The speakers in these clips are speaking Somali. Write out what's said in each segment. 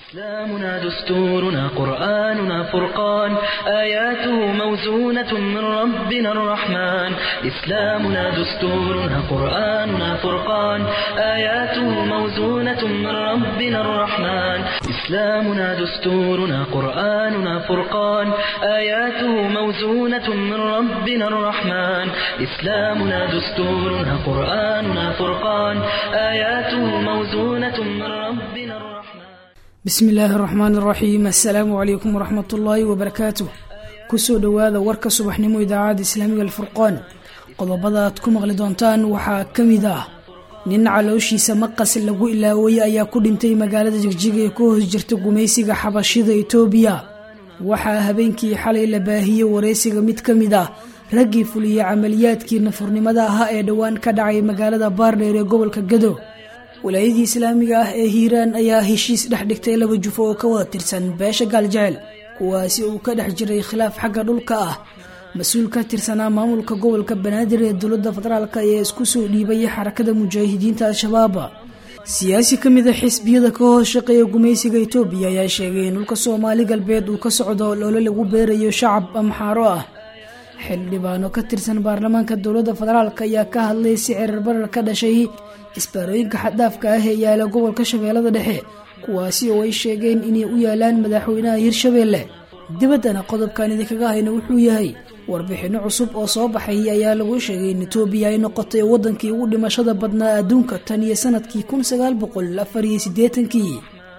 إسلامنا دستورنا قرآننا فرقان آياته موزونة من ربنا الرحمن إسلامنا دستورنا قرآننا فرقان آياته موزونة من ربنا الرحمن إسلامنا دستورنا قرآننا فرقان آياته موزونة من ربنا الرحمن إسلامنا دستورنا قرآننا فرقان آياته موزونة من ربنا الرحمن bismi illaahi araxmaan iraxiim assalaamu calaykum waraxmat ullaahi wabarakaatuh kusoo dhowaada warka subaxnimo idaacadda islaamiga alfurqaan qodobada aad ku maqli doontaan waxaa ka mid ah nin calooshiisa maqas lagu ilaawayay ayaa ku dhintay magaalada jigjiga ee ku hoos jirta gumaysiga xabashida itoobiya waxaa habeenkii xalay la baahiyey wareysiga mid ka mid ah raggii fuliyey camaliyaadkii nafurnimada ahaa ee dhowaan ka dhacay magaalada baardheer ee gobolka gado walaayadii islaamiga ah ee hiiraan ayaa heshiis dhex dhigtay laba jufo oo ka wada tirsan beesha gaaljecel kuwaasi uu ka dhex jiray khilaaf xagga dhulka ah mas-uul ka tirsanaa maamulka gobolka banaadir ee dowladda federaalk ayaa isku soo dhiibay xarakada mujaahidiinta al-shabaab siyaasi ka mid a xisbiyada ka hoos shaqeeya gumaysiga itoobiya ayaa sheegay in dhulka soomaali galbeed uu ka socdo loole lagu beerayo shacab amxaaro ah xildhibaano ka tirsan baarlamaanka dowladda federaalk ayaa ka hadlay si cirar barar ka dhashay isbaarooyinka xaddaafka ah ee yaala gobolka shabeellada dhexe kuwaasi oo ay sheegeen inay u yaalaan madaxweynaha hirshabeelle dibaddana qodobkan idinkaga hayna wuxuu yahay warbixinno cusub oo soo baxay ayaa lagu sheegay in itoobiya ay noqotay waddankii ugu dhimashada badnaa adduunka tan iyo sanadkii kun sagaal boqol afar iyo siddeetankii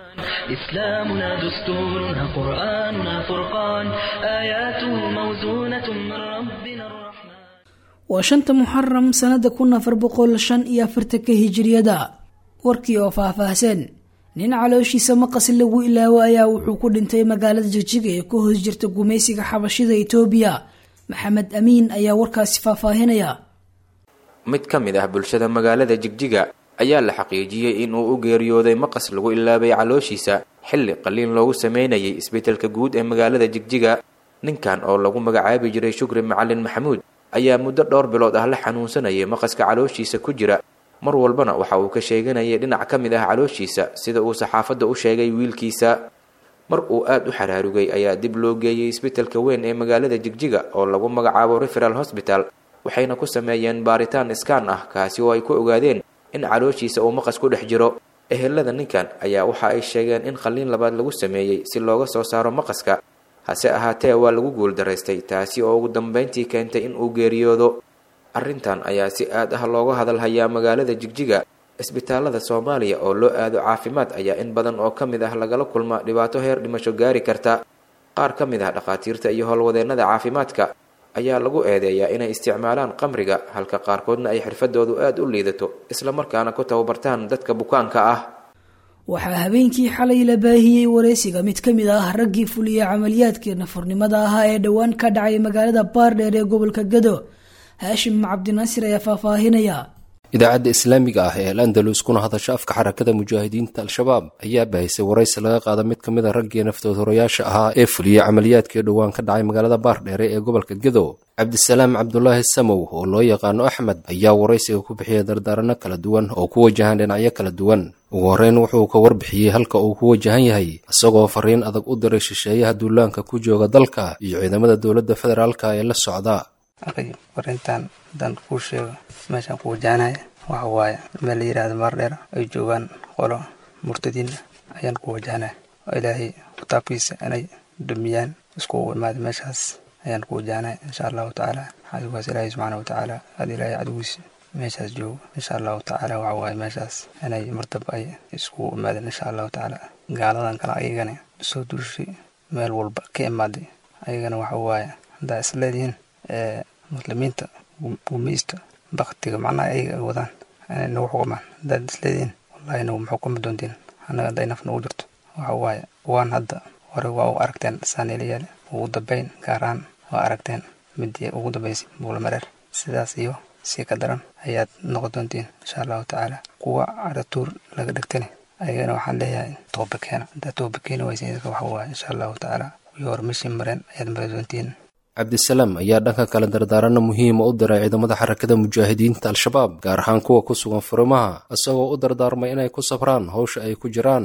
إسلامنا دستورنا قرآننا فرقان آياته موزونة من ربنا الرحمن waa shanta muxaram sanada kun afar boqol shan iyo afartanka hijiriyada warkii oo faahfaahsan nin calooshiisa maqas lagu ilaawo ayaa wuxuu ku dhintay magaalada jigjiga ee ku hoos jirta gumaysiga xabashida itoobiya maxamed amiin ayaa warkaasi faahfaahinaya mid ka mid ah bulshada magaalada jigjiga ayaa la xaqiijiyey in uu u geeriyooday maqas lagu ilaabay calooshiisa xilli qaliin loogu sameynayay isbeddelka guud ee magaalada jigjiga ninkan oo lagu magacaabi jiray shukri macalin maxamuud ayaa muddo dhowr bilood ah la xanuunsanayay maqaska calooshiisa ku jira mar walbana waxa uu ka sheeganayay dhinac ka mid ah calooshiisa sida uu saxaafadda u sheegay wiilkiisa mar uu aad u xaraarugay ayaa dib loo geeyey isbeddelka weyn ee magaalada jigjiga oo lagu magacaabo referal hosbital waxayna ku sameeyeen baaritaan iskaan ah kaasi oo ay ku ogaadeen in calooshiisa uu maqas ku dhex jiro ehelada ninkan ayaa waxa ay sheegeen in qalliin labaad lagu sameeyey si looga soo saaro maqaska hase ahaatee waa lagu guuldaraystay taasi oo ugu dambeyntii keentay in uu geeriyoodo arrintan ayaa si aad ah looga hadalhayaa magaalada jigjiga isbitaalada soomaaliya oo loo aado caafimaad ayaa in badan oo ka mid ah lagala kulma dhibaato heer dhimasho gaari karta qaar ka mid ah dhakhaatiirta iyo howlwadeennada caafimaadka ayaa lagu eedeeyaa inay isticmaalaan qamriga halka qaarkoodna ay xirfadoodu aad u liidato islamarkaana ku tababartaan dadka bukaanka ah waxaa habeenkii xalay la baahiyey wareysiga mid ka mid ah raggii fuliyey camaliyaadkii nafurnimada ahaa ee dhowaan ka dhacay magaalada baardheer ee gobolka gado haashim cabdinaasir ayaa faahfaahinaya idaacadda islaamiga ah ee al andalus kuna hadasha afka xarakada mujaahidiinta al-shabaab ayaa bahisay waraysi laga qaada mid ka mid a raggii naftood horayaasha ahaa ee fuliyey camaliyaadkii dhowaan ka dhacay magaalada baardheere ee gobolka gado cabdisalaam cabdulaahi samow oo loo yaqaano axmed ayaa waraysiga ku bixiyay dardaaranno kala duwan oo ku wajahan dhinacyo kala duwan ugu horreyn wuxuu ka warbixiyey halka uu ku wajahan yahay isagoo fariin adag u diray shisheeyaha duulaanka ku jooga dalka iyo ciidamada dowladda federaalka ee la socda farintan haddaan kuu sheego meeshaan ku wajahanaya waxa waaye meel la yidhahdo maardheer ay joogaan qolo murtadiina ayaan ku wajahanaya oo ilaahay kitaabkiisa inay dumiyaan iskugu imaada meeshaas ayaan ku wajahanaya insha allahu tacaala cadowgaas ilaahay subxaana watacaala aada ilaahay cadowgiisa meeshaas joogo insha allahu tacaala waxa waaye meeshaas inay martaba ay iskugu imaadeen insha allahu tacaala gaaladan kale ayagana soo duushay meel walba ka imaaday ayagana waxa waaye haddaa isleedihiin muslimiinta gumeysta baktiga macnaha ayaga ay wadaan inay nagu xukumaan haddaad isleedihiin wallahi nagu maxukumi doontiin annaga hadday naf nagu jirto waxa waaye waan hadda hore waa u aragteen saaniilayaal ugu dambeyn gaaraan waa aragteen midii ugu dambeysay buulamareer sidaas iyo si ka daran ayaad noqon doontiin insha allahu tacaala kuwa caratuur laga dhigtani ayagana waxaan leeyahay tooba keena haddaad tooba keeni waysa idinka waxa waaye insha allahu tacaala kuwii hore meshii mareen ayaad mari doontiin cabdisalaam ayaa dhanka kale dardaaranno muhiima u diray ciidamada xarakada mujaahidiinta al-shabaab gaar ahaan kuwa ku sugan furimaha isagoo u dardaarmay inay ku sabraan howsha ay ku jiraan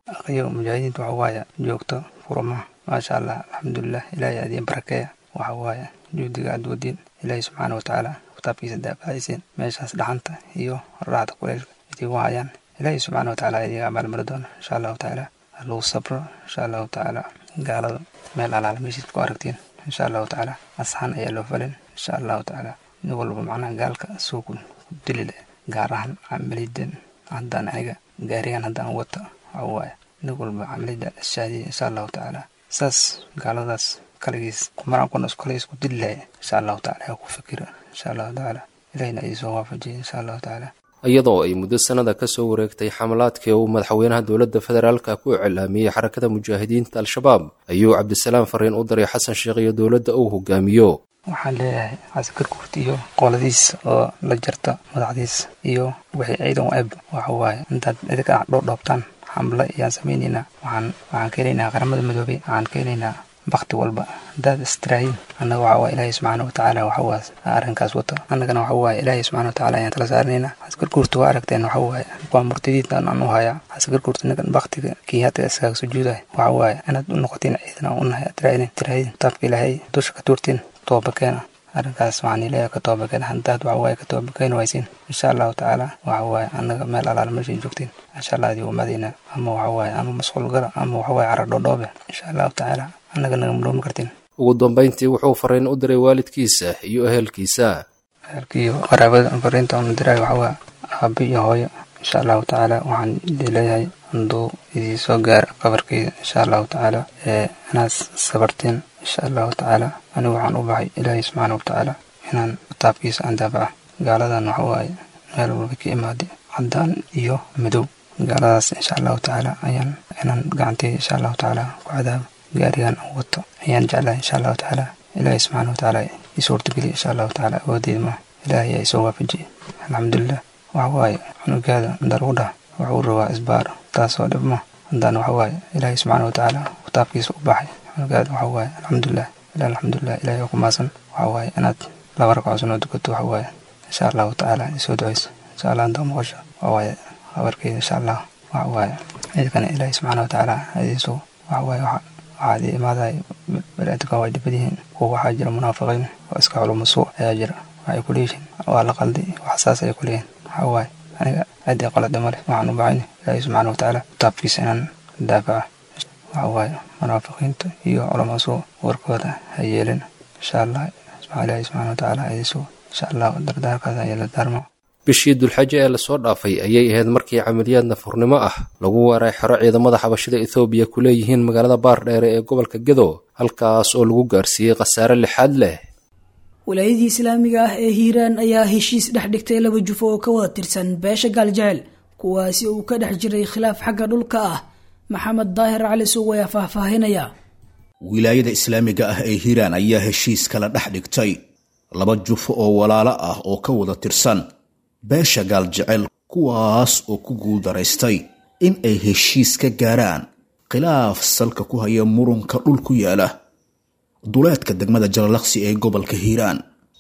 aqyo mujaahidiinta waxa waaye joogto furmaha maasha allah alxamdulilah ilaahay adiin barakeeya waxa waaye juhdiga aad wadiin ilaahay subxaana watacaala kitaabkiisa daafacaysiin meeshaas dhaxanta iyo raaxda kuleylka idigu hayaan ilaahay subxaana watacaala idiga abaalmari doona insha allahu tacaala lagu sabro insha allahu tacaala gaalada meel alaala meeshiid ku aragtiin insha allahu tacaala asxaan ayaa loo falin insha allahu tacaala nin walba macnaha gaalka suuku dili leh gaar ahaan camalidan haddaan aniga gaarigan haddaan wata waxa waaye nin walba camalida shaadiya insha allahu tacaala saas gaaladaas kaligiis kumaraan kuna kaligiis ku dili lahay insha allahu tacaala yaa ku fikira insha allahu tacaala ilahina idinsoo waafajiya insha allahu tacaala iyadoo ay muddo sannada ka soo wareegtay xamalaadkii uu madaxweynaha dowladda federaalka ku iclaamiyey xarakada mujaahidiinta al-shabaab ayuu cabdisalaam fariin u diray xasan sheekh iyo dowladda uu hogaamiyo waxaan leeyahay caskar kurti iyo qoladiis oo la jarta madaxdiis iyo wixii ciidan u eb waxa waaye intaad idinka dhoodhoobtaan xamle ayaan samaynaynaa waxaan waxaan keenaynaa qaramada midoobay waxaan keenaynaa bakti walba haddaad istiraahiin annaga waxa waaye ilaahay subxaana watacaala waxawaas arrinkaas wata annagana waxa waaye ilaahay subxaana watacaala ayaan tala saaranaynaa caskar kurti waa aragteen waxa waaye waa murtadiintan aan u hayaa caskar kurti ninkan baktiga kii hadda iskaga sujuudahay waxa waaye inaad u noqotiin ciidan aan u nahay atiraahin tiraahin kitaabka ilaahay dusha ka tuurtiin toobakeena arrinkaas waxaan ilaahay ka toobakeena haddaad waxa waaye ka toobakeeni waysiin insha allahu tacaala waxa waaye annaga meel alaala meeshay joogtiin insha allah adii umadayna ama waxa waaye ama masquul gala ama waxa waaye cara dhoodhoobe insha allahu tacaala annaga naga muloomi kartiin ugu dambayntii wuxuu fariin u diray waalidkiisa iyo ehelkiisa ehelkiiyo qaraabada fariinta una diray waxa waa aabi iyo hooyo insha allahu tacaala waxaan idin leeyahay handuu idii soo gaara qabarkeyda insha allahu tacaala ee inaad sabartiin insha allahu tacaala anigu waxaan u baxay ilaahay subxaana watacaala inaan kitaabkiisa aan daafaca gaaladan waxa waaye meel walba ka imaaday caddaan iyo madow gaaladaas insha allahu tacaala ayaan inaan gacanteyda insha allahu tacaala ku cadaabo gaarigan aan wato ayaan jeclahay insha allahu tacaala ilaahay subxaana watacaala ii suurtageliya insha allahu tacaala awoodeyda ma ilaahay ayaa isoo waafajiyay alxamdulilah waxa waaye cunugaada inda lagu dhaha wuxuu rabaa isbaar taasoo dhib ma haddaan waxa waaye ilaahay subxaana watacaala kitaabkiisa u baxay cunugaada waxa waaye alxamdulilah ila alxamdulilah ilaahay oo ku maasan waxa waaye inaad laba ragco sunoo dukato waxa waaye insha allahu tacaala isoo duceyso insha allah intaa maqasho waxa waaye habarkeyda insha allah waxa waaye ciidkana ilaahay subxaana watacaala adiisoo waxa waaye waxa waxaad imaaday baniaadamka way dhibad yihiin kuwa waxaa jira munaafiqiin oo iska culumo suu ayaa jira waxay ku leeyihiin waa la qalday wax saas ay ku leeyihin waxa waaye aniga aadii qalada male waxaan u baxayna ilaahay subxaana watacaala kitaabkiisa inaan daafaca waxa waaye munaafiqiinta iyo culamo suu warkooda ha yeelin insha allah ilaahay subxaana watacaala adiisuu insha allah dardaarkaas ayaa la daarma bishii dulxaje ee lasoo dhaafay ayay ahayd markii camaliyaad nafurnimo ah lagu weeray xero ciidamada xabashida ethoobiya ku leeyihiin magaalada baardheere ee gobolka gedo halkaas oo lagu gaarsiiyey khasaare lixaad leh walaayadii islaamiga ah ee hiiraan ayaa heshiis dhex dhigtay laba jufo oo ka wada tirsan beesha gaaljecel kuwaasi uu ka dhex jiray khilaaf xagga dhulka ah maxamed daahir cali suug ayaa faahfaahinaya wilaayada islaamiga ah ee hiiraan ayaa heshiis kala dhex dhigtay laba jufo oo walaalo ah oo ka wada tirsan beesha gaaljecel kuwaas oo ku guuldaraystay in ay heshiis ka gaaraan khilaaf salka ku haya murunka dhul ku yaala duleedka degmada jalalaqsi ee gobolka hiiraan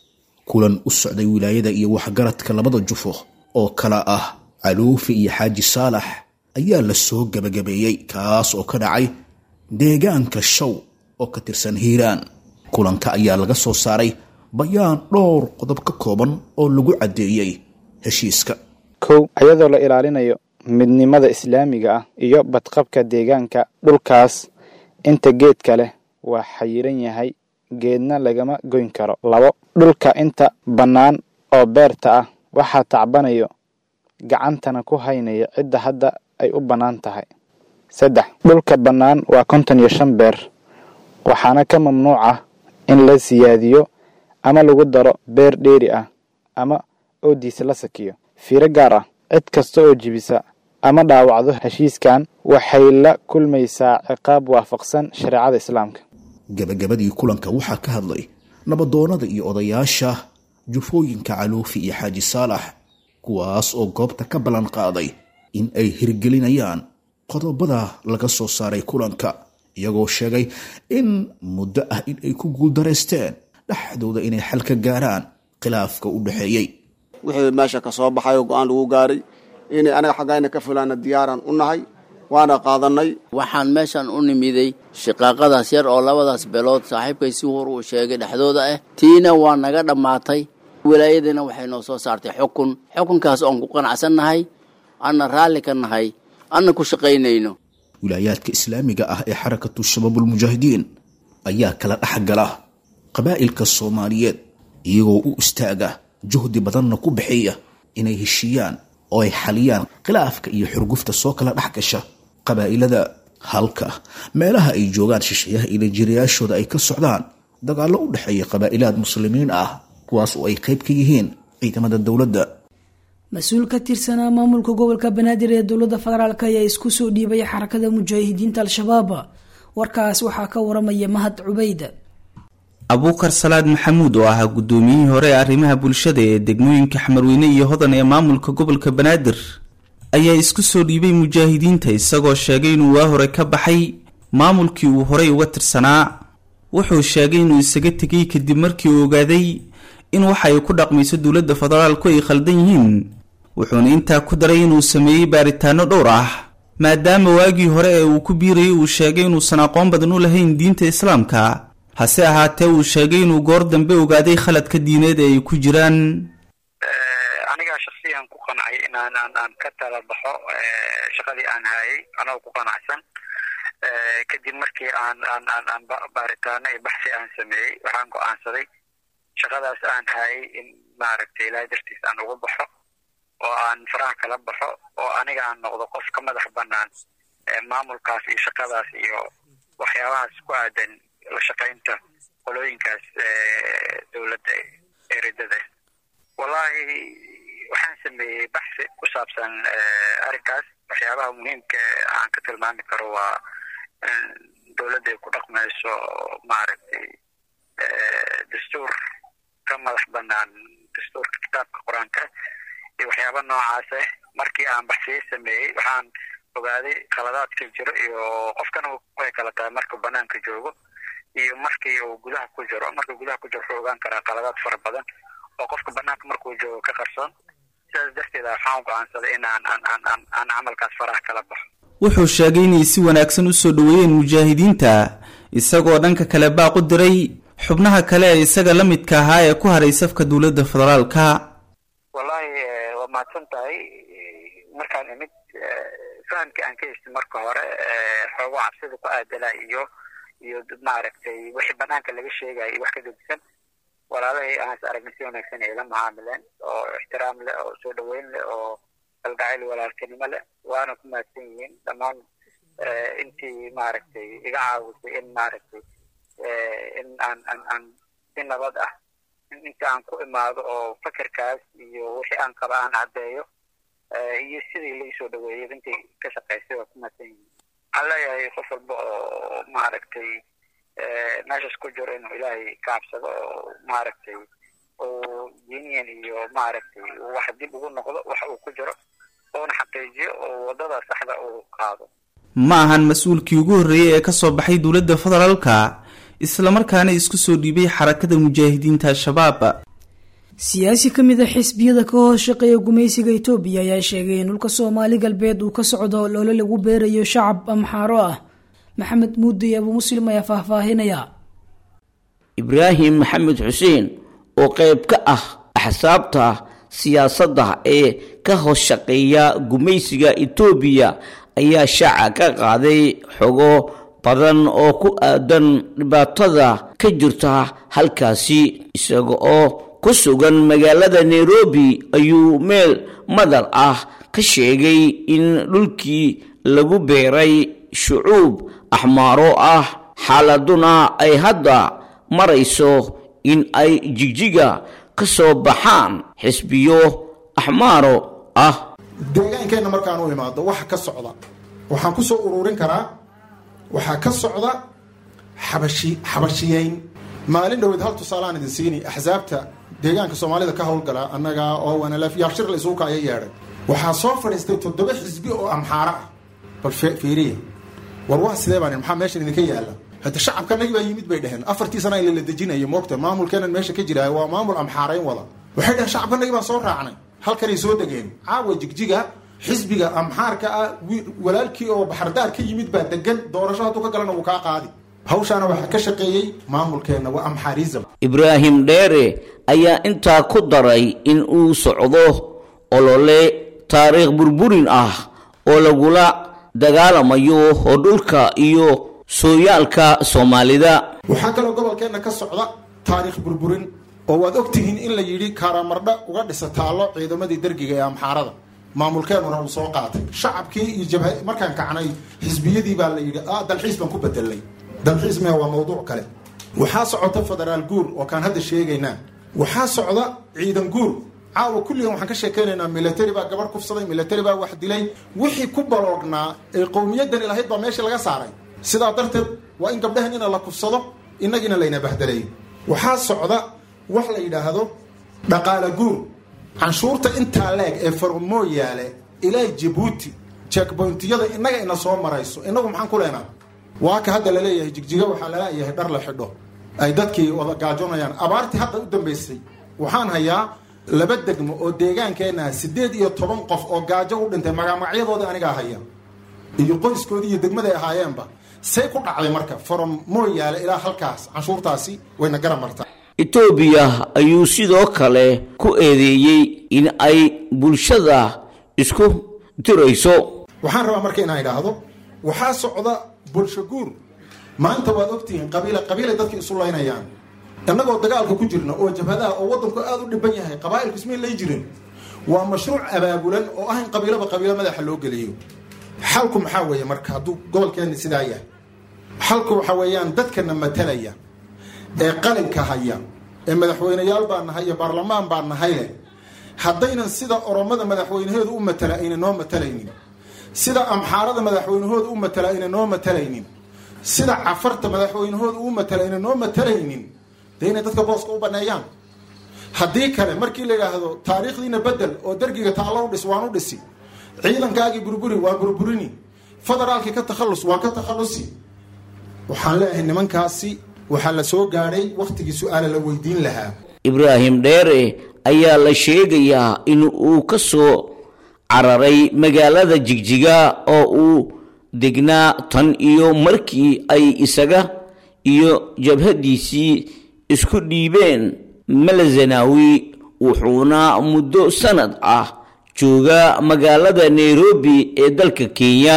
kulan u socday wilaayada iyo waxgaradka labada jufo oo kala ah caluufi iyo xaaji saalax ayaa la soo gebagabeeyey kaas oo ka dhacay deegaanka show oo ka tirsan hiiraan kulanka ayaa laga soo saaray bayaan dhowr qodob ka kooban oo lagu caddeeyey heshiiska kow ayadoo la ilaalinayo midnimada islaamiga ah iyo badqabka deegaanka dhulkaas inta geedka leh waa xayiran yahay geedna lagama goyn karo labo dhulka inta bannaan oo beerta ah waxaa tacbanayo gacantana ku haynaya cidda hadda ay u bannaan tahay saddex dhulka bannaan waa konton iyo shan beer waxaana ka mamnuuc ah in la siyaadiyo ama lagu daro beer dheeri ah ama oodiisa la sakiyo fiiro gaar ah cid kasta oo jibisa ama dhaawacdo heshiiskan waxay la kulmaysaa ciqaab waafaqsan shareecada islaamka gabagabadii kulanka waxaa ka hadlay nabadoonnada iyo odayaasha jufooyinka caluufi iyo xaaji saalax kuwaas oo goobta ka ballan qaaday in ay hirgelinayaan qodobada laga soo saaray kulanka iyagoo sheegay in muddo ah in ay ku guuldaraysteen dhexdooda inay xal ka gaaraan khilaafka u dhexeeyey wixii meesha ka soo baxay oo go-aan lagu gaaray inay anaga xaggayna ka fulaana diyaaraan u nahay waana qaadanay waxaan meeshan u nimiday shiqaaqadaas yar oo labadaas beelood saaxiibkay si hor uu sheegay dhexdooda ah tiina waa naga dhammaatay wilaayadiina waxay noo soo saartay xukun xukunkaas oon ku qanacsannahay anna raalli ka nahay anna ku shaqaynayno wilaayaadka islaamiga ah ee xarakatu shabaabulmujaahidiin ayaa kala dhex gala qabaa'ilka soomaaliyeed iyagoo u istaaga juhdi badanna ku bixiya inay heshiiyaan oo ay xaliyaan khilaafka iyo xurgufta soo kala dhex gasha qabaa'ilada halka meelaha ay joogaan shisheeyaha ilajirayaashooda ay ka socdaan dagaallo u dhexeeya qabaa'ilaad muslimiin ah kuwaas oo ay qayb ka yihiin ciidamada dowladda mas-uul ka tirsanaa maamulka gobolka banaadir ee dowladda federaalk ayaa isku soo dhiibay xarakada mujaahidiinta al-shabaab warkaas waxaa ka waramaya mahad cubayd abuukar salaad maxamuud oo ahaa guddoomiyihii hore ee arrimaha bulshada ee degmooyinka xamarweyne iyo hodan ee maamulka gobolka banaadir ayaa isku soo dhiibay mujaahidiinta isagoo sheegay inuu waa hore ka baxay maamulkii uu horey uga tirsanaa wuxuu sheegay inuu isaga tegay kadib markii uu ogaaday in waxa ay ku dhaqmayso dowladda federaalku ay khaldan yihiin wuxuuna intaa ku daray inuu sameeyey baaritaano dhowr ah maadaama waagii hore ee uu ku biirayay uu sheegay inuusan aqoon badan u lahayn diinta islaamka hase ahaatee uu sheegay inuu goor dambe ogaaday khaladka diineed ee ay ku jiraan anigaa shaksiyan ku qancay inaan aan aan ka tala baxo shaqadii aan hayay anagoo ku qanacsan kadib markii aan aan aan aan baaritaano iyo baxsi aan sameeyey waxaan go-aansaday shaqadaas aan hayay in maaragtay ilaahay dartiis aan ugu baxo oo aan faraha kala baxo oo aniga aan noqdo qof ka madax banaan maamulkaas iyo shaqadaas iyo waxyaabahaas ku aadan la shaqaynta qolooyinkaas dowladda eredada wallahi waxaan sameeyey baxsi ku saabsan arrinkaas waxyaabaha muhiimka aan ka tilmaami karo waa dowladda ay ku dhaqmayso maaragtay dastuur ka madax banaan dastuurka kitaabka qur-aanka iyo waxyaaba noocaas ah markii aan baxsiye sameeyey waxaan ogaaday khaladaadka jiro iyo qofkana way kala tahay markuu banaanka joogo iyo markii uu gudaha ku jiro markuu gudaha ku jiro wuxuu ogaan karaa khaladaad fara badan oo qofka banaanka markuu joogo ka qarsoon sidaas darteed waxaan go-aansaday in aan aan aan aan aan camalkaas faraha kala baxo wuxuu sheegay inay si wanaagsan u soo dhoweeyeen mujaahidiinta isagoo dhanka kale baaq u diray xubnaha kale ee isaga la midka ahaa ee ku haray safka dowladda federaalka wallahi waa mahadsan tahay markaan imid fahamkii aan ka heystay marka hore xoogo cabsida ku aadala iyo iyo maaragtay wixii banaanka laga sheegayo iyo wax ka gedisan walaalahay aan is aragnay si wanaagsan ay la macaamileen oo ixtiraam leh oo soo dhaweyn leh oo kalgacayl walaaltinimo leh waana ku mahadsan yihiin dhammaan intii maaragtay iga caawisay in maaragtay in aan aan aan si nabad ah inta aan ku imaado oo fakerkaas iyo wixii aan qaba aan caddeeyo iyo sidii laisoo dhaweeyay intii ka shaqaysay waa ku mahadsan yihiin waxaan leeyahay qof walba oo maaragtay meeshaas ku jiro inuu ilaahay ka cabsado oo maaragtay uu diiniyan iyo maaragtay wax dib ugu noqdo wax uu ku jiro uuna xaqiijiyo oo waddada saxda uu qaado ma ahan mas-uulkii ugu horreeyey ee ka soo baxay dowladda federaalka islamarkaana isku soo dhiibay xarakada mujaahidiinta al-shabaab siyaasi ka mid a xisbiyada ka hoos shaqeeya gumaysiga etoobiya ayaa sheegay in dhulka soomaali galbeed uu ka socdo loole lagu beerayo shacab amxaaro ah maxamed muudey abuu muslim ayaa faahfaahinaya ibraahim maxamed xuseen oo qayb ka ah axsaabta siyaasadda ee ka hoos shaqeeya gumaysiga etoobiya ayaa shaaca ka qaaday xogo badan oo ku aadan dhibaatada ka jirta halkaasi isaga oo ku sugan magaalada nairobi ayuu meel madal ah ka sheegay in dhulkii lagu beeray shucuub axmaaro ah xaaladuna ay hadda marayso in ay jigjiga ka soo baxaan xisbiyo axmaaro ah deegaankeenna markaan u imaado waxa ka socda waxaan ku soo ururin karaa waxaa ka socda xabashi xabashiyeyn maalin dhoweed hal tusaalaan idin siini axsaabta deegaanka soomaalida ka howlgala annaga oo wanalaf yaashir la isugu kaya yeedhay waxaa soo fadhiistay toddoba xisbi oo amxaaro ah bal fiiriya war waa sidee baan maxaa meeshan idinka yaala hadda shacabkanagi baa yimid bay dheheen afartii sana in la dejinayo moogta maamulkeenan meesha ka jiraay waa maamul amxaarayn wada waxay dheheen shacabkanagi baan soo raacnay halkanay soo degeen caawa jigjiga xisbiga amxaarka ah walaalkii oo baxardaar ka yimid baa degan doorasho hadduu ka galana wuu kaa qaadi hawshaana waxaa ka shaqeeyey maamulkeenna waa amxaarism ibraahim dheere ayaa intaa ku daray in uu socdo olole taariikh burburin ah oo lagula dagaalamayo oo dhulka iyo sooyaalka soomaalida waxaa kaloo gobolkeenna ka socda taariikh burburin oo waad ogtihiin in la yidhi kaaramardha uga dhisa taallo ciidamadii dergiga ee amxaarada maamulkeenuna uu soo qaatay shacabkii iyo jabha markaan kacnay xisbiyadii baa la yidhi dalxiis baan ku bedelnay dalxiis mea waa mawduuc kale waxaa socota federaal guur oo kaan hadda sheegaynaa waxaa socda ciidan guur caawa kulligan waxaan ka sheekaynaynaa military baa gabarh kufsaday military baa wax dilay wixii ku baloognaa ee qowmiyadani lahayd baa meesha laga saaray sidaa darteed waa in gabdhahan ina la kufsado innagina layna bahdelay waxaa socda wax la yidhaahdo dhaqaala guur canshuurta intaa leeg ee farmooyaale ilaa jabuuti checkpointiyada innaga ina soo marayso innagu maxaan ku leenaa waa ka hadda laleeyahay jigjiga waxaa laleeyahay dhar la xidho ay dadkii wada gaajoonayaan abaartii hadda u dambaysay waxaan hayaa laba degmo oo deegaankeenna siddeed iyo toban qof oo gaajo u dhintay magamacyadooda anigaa haya iyo qoyskoodii iyo degmaday ahaayeenba say ku dhacday marka from mooyaale ilaa halkaas canshuurtaasi wayna gara martaa etoobiya ayuu sidoo kale ku eedeeyey in ay bulshada isku dirayso waxaan rabaa marka inaan idhaahdo waxaa socda bulsho guur maanta waad ogtihiin qabiila qabiilay dadka isu laynayaan innagoo dagaalka ku jirna oo jabhadaha oo waddanku aada u dhiban yahay qabaa'ilku ismay lay jirin waa mashruuc abaabulan oo ah in qabiilaba qabiilo madaxa loo geliyo xalku maxaa weeye marka hadduu gobolkeenni sidaa yahay xalku waxaa weeyaan dadkana matalaya ee qalinka haya ee madaxweyneyaal baa nahay iyo baarlamaan baa nahay leh haddaynan sida oromada madaxweynaheedu u matala ayna noo matalaynin sida amxaarada madaxweynahooda u matala ayna noo matalaynin sida cafarta madaxweynahooda u matala ayna noo matalaynin dee inay dadka booska u baneeyaan haddii kale markii la yidhaahdo taariikhdiina bedel oo dergiga taallo u dhis waan u dhisi ciidankaagii burburi waan burburini federaalkii ka takhallus waan ka takhallusi waxaan leeyahay nimankaasi waxaa la soo gaadhay wakhtigii su-aala la weydiin lahaa ibraahim dheere ayaa la sheegayaa in uu ka soo cararay magaalada jigjiga oo uu degnaa tan iyo markii ay isaga iyo jabhadiisii isku dhiibeen malazanawi wuxuuna muddo sanad ah jooga magaalada nairobi ee dalka kenya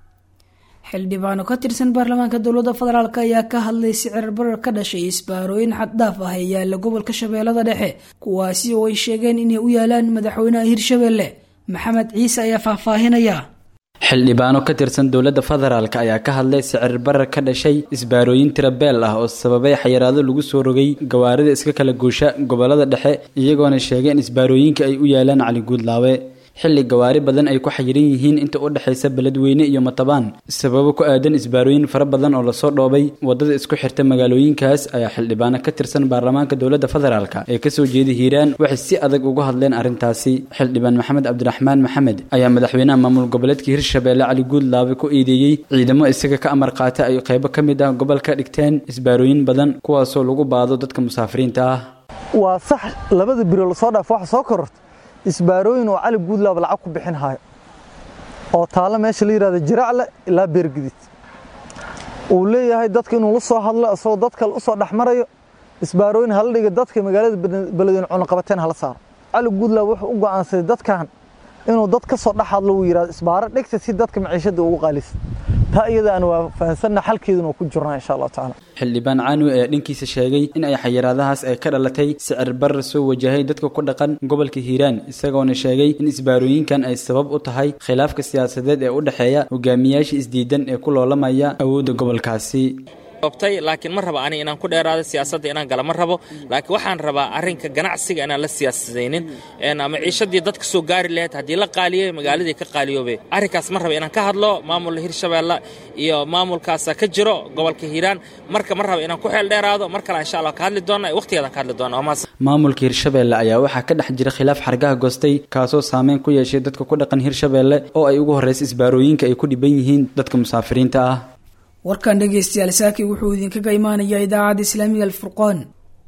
xildhibaano ka tirsan baarlamaanka dowladda federaalk ayaa ka hadlay sicir barar ka dhashay isbaarooyin xaddhaaf ah ee yaalla gobolka shabeellada dhexe kuwaasi oo ay sheegeen inay u yaalaan madaxweynaha hirshabelle maxamed ciise ayaa faahfaahinaya xildhibaano ka tirsan dowladda federaalk ayaa ka hadlay sicir barar ka dhashay isbaarooyin tirabeel ah oo sababay xayiraado lagu soo rogay gawaarida iska kala guusha gobolada dhexe iyagoona sheegay in isbaarooyinka ay u yaalaan cali guudlaawe xilli gawaari badan ay ku xayiran yihiin inta u dhexaysa beledweyne iyo matabaan sababo ku aadan isbaarooyin fara badan oo lasoo dhoobay wadada isku xirta magaalooyinkaas ayaa xildhibaano ka tirsan baarlamaanka dowladda federaalk ee kasoo jeeda hiiraan waxay si adag uga hadleen arrintaasi xildhibaan maxamed cabdiraxmaan maxamed ayaa madaxweynaha maamul goboleedka hirshabeelle cali guudlaabe ku eedeeyey ciidamo isaga ka amar qaata ay qaybo ka mid ah gobolka dhigteen isbaarooyin badan kuwaasoo lagu baado dadka musaafiriinta ah waa sax labada biro lasoo dhaaf waxa soo kororta isbaarooyin oo cali guudlaaba lacag ku bixin hayo oo taalo meesha la yidhahdo jiracle ilaa beergidid uu leeyahay dadka inuu la soo hadlo isagoo dad kale usoo dhexmarayo isbaarooyin hala dhiga dadka magaalada beledweyne cunaqabateen hala saaro cali guudlaab wuxuu u go'aansaday dadkan inuu dad ka soo dhex hadlo uu yidhahdo isbaaro dhigta si dadka maciishada ugu qaalisa taa iyadaana waa fahansanna xalkeeduna ku jirnaa insha allahu tacaala xildhibaan caanowe ayaa dhankiisa sheegay in ay xayiraadahaas ay ka dhalatay sicir barar soo wajahay dadka ku dhaqan gobolka hiiraan isagoona sheegay in isbaarooyinkan ay sabab u tahay khilaafka siyaasadeed ee u dhexeeya hogaamiyaasha isdiidan ee ku loolamaya awoodda gobolkaasi laakiin ma raba ani inaan ku dheeraado siyaasadda inaan gala ma rabo laakiin waxaan rabaa arrinka ganacsiga inaan la siyaasadaynin ama ciishadii dadka soo gaari lahayd haddii la qaaliyey magaaladii ka qaaliyoobe arrinkaas ma raba inaan ka hadlo maamul hirshabeelle iyo maamulkaasa ka jiro gobolka hiiraan marka ma raba inaan ku xeel dheeraado mar kale insha allah ka hadli doona waqtigeedaan ka hadli doona maamulka hirshabeelle ayaa waxaa ka dhex jira khilaaf xargaha goostay kaasoo saameyn ku yeeshay dadka ku dhaqan hirshabeelle oo ay ugu horreysa isbaarooyinka ay ku dhiban yihiin dadka musaafiriinta ah warkan dhegaystayaal saaki wuxuu idinkaga imaanayaa idaacadda islaamiga alfurqaan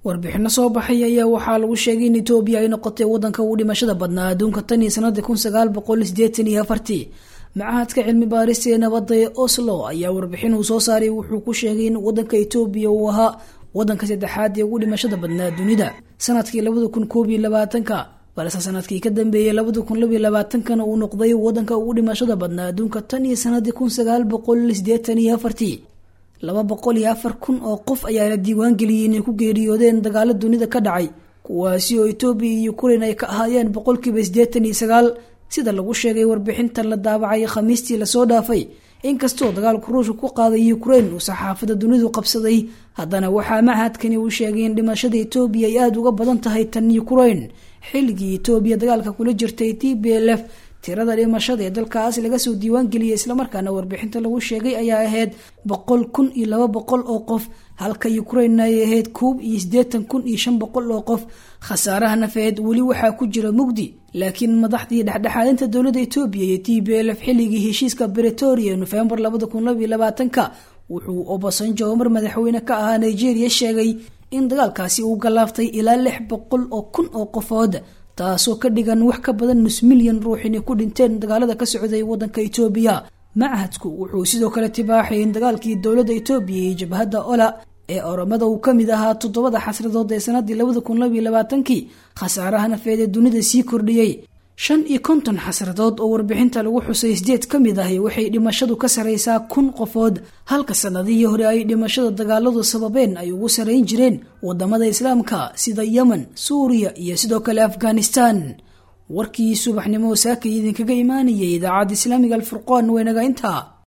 warbixino soo baxay ayaa waxaa lagu sheegay in etoobiya ay noqotay wadanka ugu dhimashada badnaa adduunka tan iyo sanadii kun sagaal boqol sideetan iyo afartii macahadka cilmi baarista ee nabadda ee oslo ayaa warbixin uu soo saaray wuxuu ku sheegay in wadanka etoobiya uu ahaa wadanka saddexaad ee ugu dhimashada badnaa dunida sanadkii labada kun koob iyo labaatanka balse sanadkii ka dambeeyey labada kun labiyo labaatankana uu noqday wadanka ugu dhimashada badnaa adduunka tan iyo sanadii kun sagaal boqol sideetan iyo afartii laba boqol iyo afar kun oo qof ayaa la diiwaan geliyey inay ku geeriyoodeen dagaalo dunida ka dhacay kuwaasi oo etoobiya iyo ukrain ay ka ahaayeen boqolkiiba siddeetan iyo sagaal sida lagu sheegay warbixintan la daabacay khamiistii lasoo dhaafay inkastoo dagaalku ruushka ku qaaday ukrain uu saxaafada dunidu qabsaday haddana waxaa machadkani uu sheegay in dhimashada etoobiya ay aada uga badan tahay tan ukrain xilligii etoobiya dagaalka kula jirtay t b l f tirada dhimashada ee dalkaas laga soo diiwaan geliyay islamarkaana warbixinta lagu sheegay ayaa ahayd boqol kun iyo laba boqol oo qof halka ukrainna ay ahayd koob iyo siddeetan kun iyo shan boqol oo qof khasaaraha nafeed weli waxaa ku jira mugdi laakiin madaxdii dhexdhexaadinta dowladda etoobiya iyo t b l f xilligii heshiiska bretoria nofembar labada kun labiyo labaatanka wuxuu obasanjo mar madaxweyne ka ahaa nigeria sheegay in dagaalkaasi uu galaaftay ilaa lix boqol oo kun oo qofood taasoo ka dhigan wax ka badan nus milyan ruux inay ku dhinteen dagaalada ka socday wadanka etoobiya machadku wuxuu sidoo kale tibaaxay in dagaalkii dowladda etoobiya iyo jabhadda ola ee oromada uu kamid ahaa toddobada xasradood ee sanadii labada kun labiyo labaatankii khasaaraha nafeed ee dunida sii kordhiyey shan iyo konton xasradood oo warbixinta lagu xusay sideed ka mid ahi waxay dhimashadu ka saraysaa kun qofood halka sanadihii hore ay dhimashada dagaaladu sababeen ay ugu sarayn jireen wadamada islaamka sida yemen suuriya iyo sidoo kale afghanistan warkii subaxnimo saakay idinkaga imaanayay idaacadda islaamiga alfurqoon weynaga intaa